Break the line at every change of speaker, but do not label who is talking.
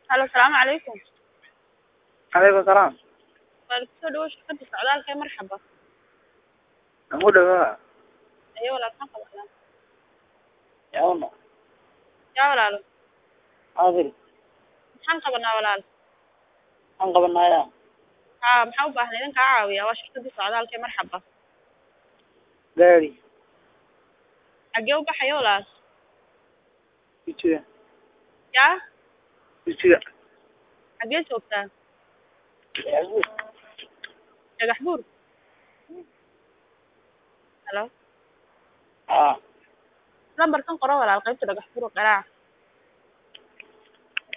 halo asalaamu calaykum
calaykum salaam
waa kusoo dhawo shirkada socdaalka ee marxaba
ugu dhawaa
ayo walaal maxaan qabanaa
yawna
yaa walaalo
xaadir
maxaan qabanaa walaal
maxaan qabanaya
haa maxaa u baahnay idin kaa caawiya waa shirkadii socdaalka ee marxaba
gaari
xaggee u baxaya walaal
ijiga
yaa
ijiga
xaggee joogtaa dhagax buur halo
aa
lambarkan qoro walaal qaybta dhagax buur oo qaraac